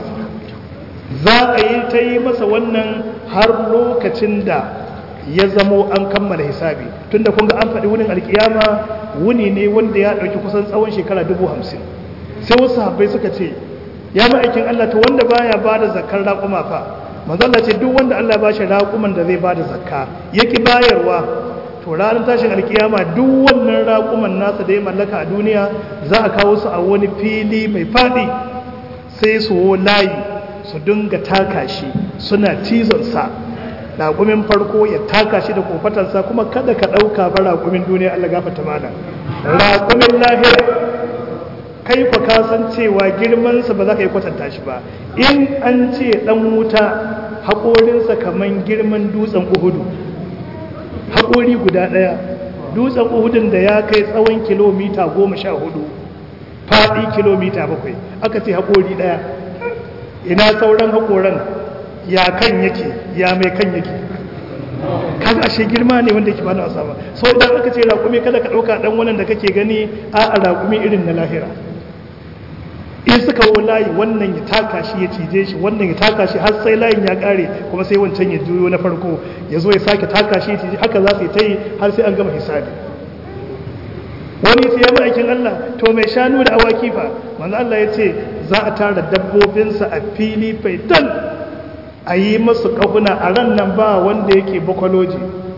za a yi ta yi masa wannan har lokacin da ya zamo an kammala hisabi tunda kun ga an faɗi wunin alkiyama wuni ne wanda ya ɗauki kusan tsawon shekara dubu hamsin sai wasu habbai suka ce ya ma'aikin Allah ta wanda baya ba da zakar raƙuma fa manzalla ce duk wanda Allah ba shi raƙuman da zai ba da zakka yaki bayarwa to ranar tashin alkiyama duk wannan raƙuman nasa da ya mallaka a duniya za a kawo su a wani fili mai faɗi sai su layi su dinga taka shi suna cizonsa raƙumin farko ya taka shi da kofatarsa kuma kada ka ɗauka ba raƙumin duniya Allah gafata mana raƙumin lahira kai fa ka san cewa girmansa ba za ka yi kwatanta shi ba in an ce ɗan wuta haƙorinsa kamar girman dutsen uhudu haƙori guda ɗaya dutsen uhudun da ya kai tsawon kilomita goma sha hudu faɗi kilomita bakwai aka ce haƙori ɗaya ina sauran haƙoran ya kan yake ya mai kan yake kaga ashe girma ne wanda ke ba na wasa ba so idan aka ce raƙumi kada ka ɗauka ɗan wannan da kake gani a a raƙumi irin na lahira in suka wo layi wannan ya taka shi ya cije shi wannan ya taka shi har sai layin ya ƙare kuma sai wancan ya juyo na farko ya zo ya sake taka shi ya cije haka za su yi ta yi har sai an gama hisabi wani sai ya ma'aikin Allah to mai shanu da awaki fa manzo Allah ya ce za a tara dabbobinsa a fili faitan a yi masu kahuna a ran nan ba wanda yake bakwaloji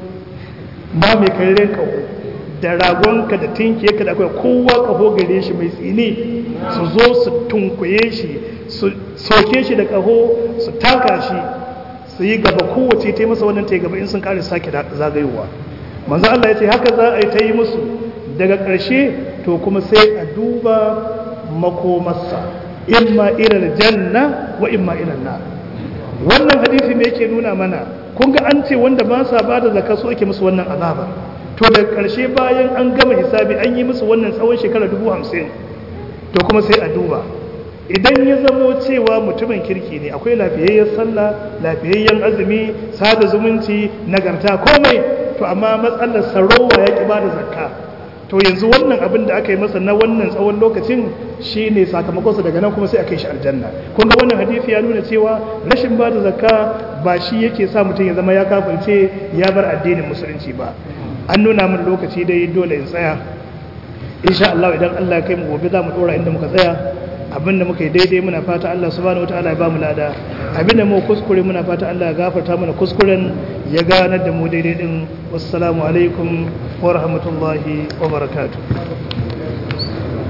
ba mai karirin kaho da ragonka da tinkiyarka da akwai kowa kaho gare shi mai tsini su zo su tunkuye shi su soke shi da kaho su taka shi su yi gaba kowace ta yi masa wannan ta yi gaba in sun kare sake zagayowa manzo Allah ya ce haka za a yi ta yi musu daga ƙarshe to kuma sai a duba makomarsa imma ilal janna wa imma ilal nar wannan hadisi ne yake nuna mana kun ga an ce wanda ba sa bada zakka su ake musu wannan azaba to daga ƙarshe bayan an gama hisabi an yi musu wannan tsawon shekara dubu hamsin to kuma sai a duba idan ya zamo cewa mutumin kirki ne akwai lafiyayyen sallah lafiyayyen azumi sada zumunci nagarta komai to amma matsalar sarowa ya ƙi bada zakka to yanzu wannan abin da aka yi masa na wannan tsawon lokacin shi ne sakamakonsa daga nan kuma sai aka yi shi aljanna kun ga wannan hadisi ya nuna cewa rashin ba da zakka ba shi yake sa mutum ya zama ya kafirce ya bar addinin musulunci ba an nuna min lokaci dai dole in tsaya insha Allah idan Allah ya kai mu gobe za mu dora inda muka tsaya abinda muka yi daidai muna fata Allah subhanahu wataala ya ba mu lada abinda mu kuskure muna fata Allah ya gafarta mana kuskuren ya ganar da mu daidai din wassalamu alaikum wa rahmatullahi wa barakatuh